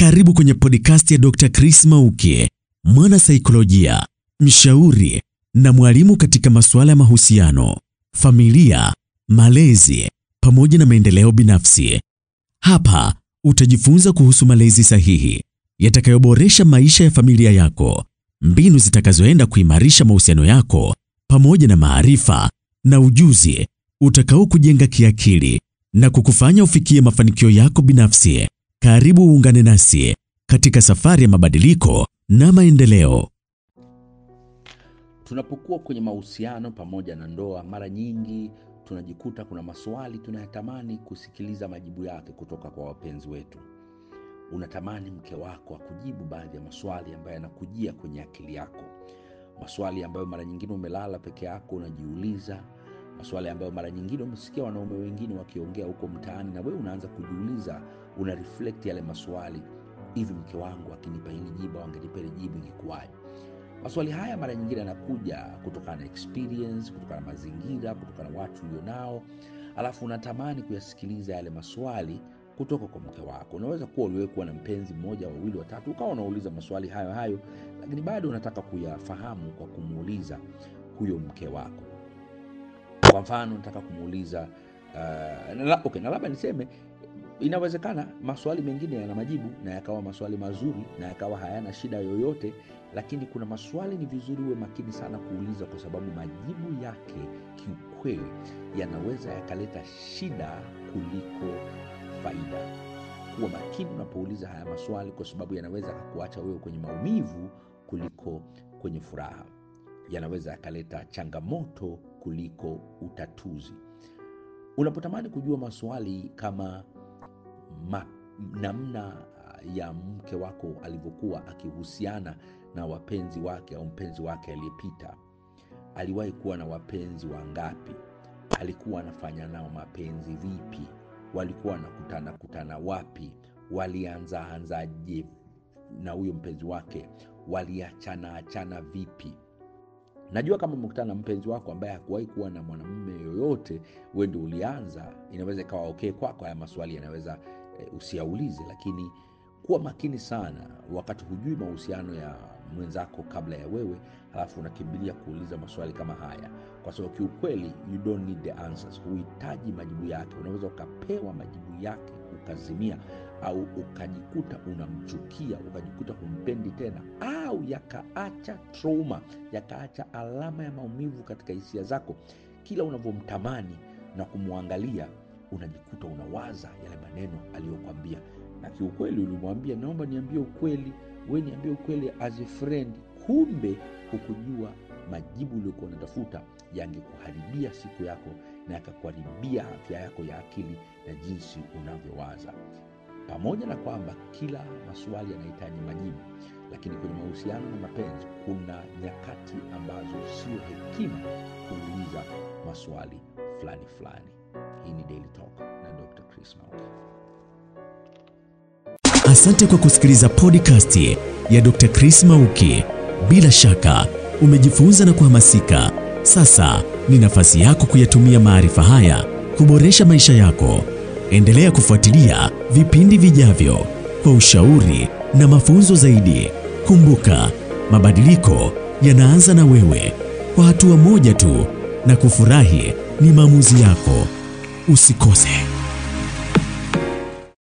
Karibu kwenye podcast ya Dr. Chris Mauki, mwana saikolojia, mshauri na mwalimu katika masuala ya mahusiano, familia, malezi pamoja na maendeleo binafsi. Hapa utajifunza kuhusu malezi sahihi yatakayoboresha maisha ya familia yako, mbinu zitakazoenda kuimarisha mahusiano yako pamoja na maarifa na ujuzi utakao kujenga kiakili na kukufanya ufikie mafanikio yako binafsi. Karibu uungane nasi katika safari ya mabadiliko na maendeleo. Tunapokuwa kwenye mahusiano pamoja na ndoa, mara nyingi tunajikuta kuna maswali tunayatamani kusikiliza majibu yake kutoka kwa wapenzi wetu. Unatamani mke wako akujibu baadhi ya maswali ambayo yanakujia kwenye akili yako, maswali ambayo mara nyingine umelala peke yako unajiuliza, maswali ambayo mara nyingine umesikia wanaume wengine wakiongea huko mtaani, na wewe unaanza kujiuliza, una reflect yale maswali, hivi mke wangu akinipa hili jibu, angenipa hili jibu, ingekuwaje? Maswali haya mara nyingine yanakuja kutokana na experience, kutokana na mazingira, kutokana na watu ulionao, alafu unatamani kuyasikiliza yale maswali kutoka kwa mke wako. Unaweza kuwa uliwahi kuwa na mpenzi mmoja, wawili, watatu, ukawa unauliza maswali hayo hayo, lakini bado unataka kuyafahamu kwa kumuuliza huyo mke wako. Kwa mfano, nataka kumuuliza uh, na, okay, na labda niseme inawezekana maswali mengine yana majibu na yakawa maswali mazuri na yakawa hayana shida yoyote, lakini kuna maswali ni vizuri uwe makini sana kuuliza, kwa sababu majibu yake kiukweli yanaweza yakaleta shida kuliko faida. Kuwa makini unapouliza haya maswali, kwa sababu yanaweza kukuacha wewe kwenye maumivu kuliko kwenye furaha. Yanaweza yakaleta changamoto kuliko utatuzi. Unapotamani kujua maswali kama ma, namna ya mke wako alivyokuwa akihusiana na wapenzi wake au mpenzi wake aliyepita, aliwahi kuwa na wapenzi wangapi? Alikuwa anafanya nao mapenzi vipi? walikuwa wanakutana kutana wapi? Walianza anzaje na huyo mpenzi wake? Waliachana achana vipi? Najua kama umekutana na mpenzi wako ambaye hakuwahi kuwa na mwanamume yoyote, wewe ndio ulianza, inaweza ikawa okay kwako. Haya maswali yanaweza e, usiaulize, lakini kuwa makini sana wakati hujui mahusiano ya mwenzako kabla ya wewe, halafu unakimbilia kuuliza maswali kama haya, kwa sababu kiukweli, you don't need the answers, huhitaji majibu yake. Unaweza ukapewa majibu yake ukazimia, au ukajikuta unamchukia, ukajikuta humpendi tena, au yakaacha trauma, yakaacha alama ya maumivu katika hisia zako. Kila unavyomtamani na kumwangalia, unajikuta unawaza yale maneno aliyokwambia, na kiukweli ulimwambia, naomba niambie ukweli we niambie ukweli as a friend, kumbe hukujua majibu uliokuwa unatafuta yangekuharibia siku yako na yakakuharibia afya yako ya akili na jinsi unavyowaza. Pamoja na kwamba kila maswali yanahitaji majibu, lakini kwenye mahusiano na mapenzi kuna nyakati ambazo sio hekima kuuliza maswali fulani fulani. Hii ni Daily Talk na Dr. Chris Mauki. Asante kwa kusikiliza podcast ya Dr. Chris Mauki. Bila shaka umejifunza na kuhamasika. Sasa ni nafasi yako kuyatumia maarifa haya kuboresha maisha yako. Endelea kufuatilia vipindi vijavyo kwa ushauri na mafunzo zaidi. Kumbuka, mabadiliko yanaanza na wewe, kwa hatua moja tu, na kufurahi ni maamuzi yako. Usikose.